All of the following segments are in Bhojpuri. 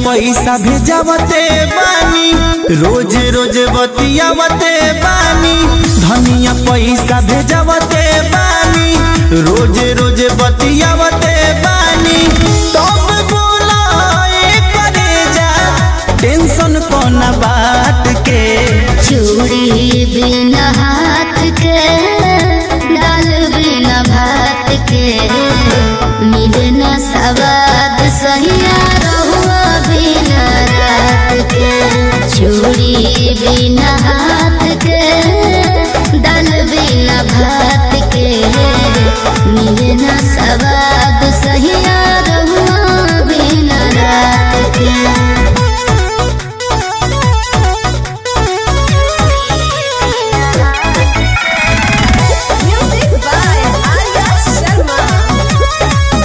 पैसा भेजावते बानी रोज रोज बतियावते बानी धनिया पैसा भेजावते बानी रोज रोज बतियावते बानी तब बोला करे जा टेंशन कोना बात के चूड़ी बिना हाथ के दाल बिना भात के मिले न सवाद सहिया रहुआ बिना रात के चूड़ी बिना हाथ के दाल बिना भात के मिले न सवाद सहिया रहुआ बिना रात के Music by Arya Sharma.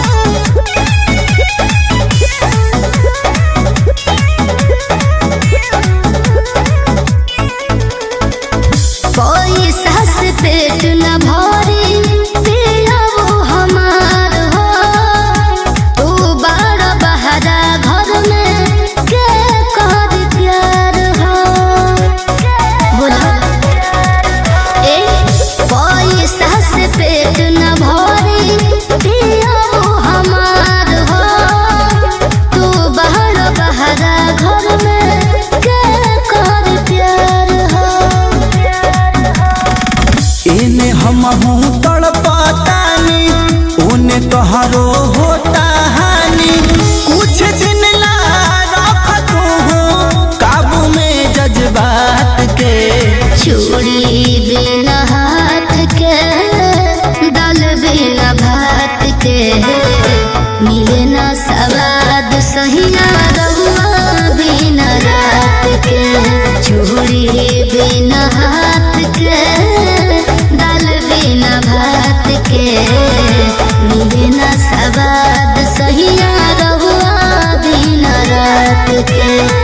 कोई सास पेट न भरी पिया वो हमार हो तू बड़ बहरा घर में के कर प्यार हो बोला ए कोई सास पेट न भरी पिया वो हमार हो तू बड़ बहरा घर में के कर प्यार हो एने हम हूँ तड़पतानी उने तोहरो होता हानि कुछ दिन ला रख तू काबू में जज्बात के चूड़ी बिना हाथ के दाल बिना भात के मिले ना सवाद सहिया रहुआ बिना रात के चूड़ी बिना हाथ के दाल बिना भात के मिले ना सवाद सहिया रहुआ बिना रात के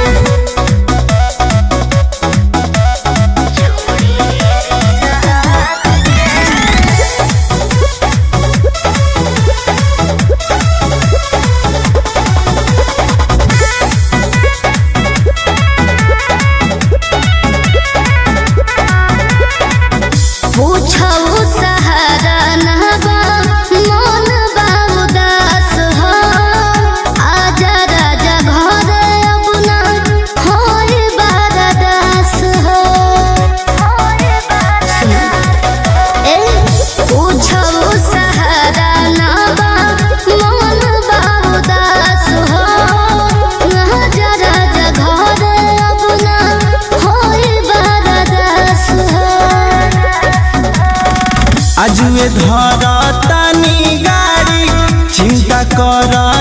पूछऊ सहारा नहबा मन बा उदास हो आजा राजा घर अपना होय बारदास हो ए पूछऊ सहारा नहबा मन बा उदास हो आजा राजा घर अपना होय बारदास हो आजुए धर तानी गाड़ी चिंता कर